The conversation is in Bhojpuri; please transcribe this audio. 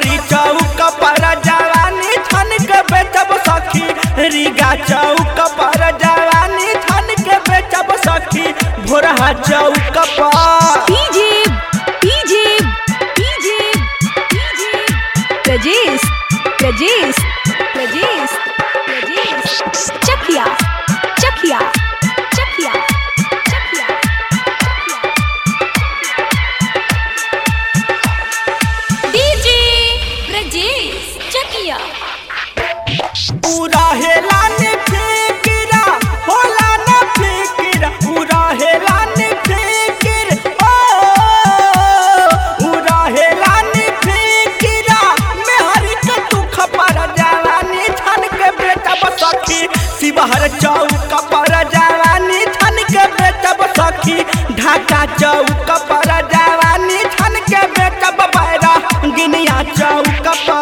मेहरी चौक पर जवानी छन के बेचब सखी रीगा चौक पर जवानी छन के बेचब सखी भोरहा चौक पर DJ DJ DJ DJ Prajesh Prajesh Prajesh Prajesh Chakiya Chakiya Chakiya Chakiya DJ Prajesh Chakiya पूरा हेला ने फिकिरा होला न फिकिरा पूरा हेला ने फिकिर ओ पूरा हेला ने फिकिरा मेहरी के दुख पर जवानी छन के बेटा बसखी शिवहर चौक पर जवानी छन के बेटा बसखी ढाका चौक पर जवानी छन के बेटा बैरा गिनिया चौक पर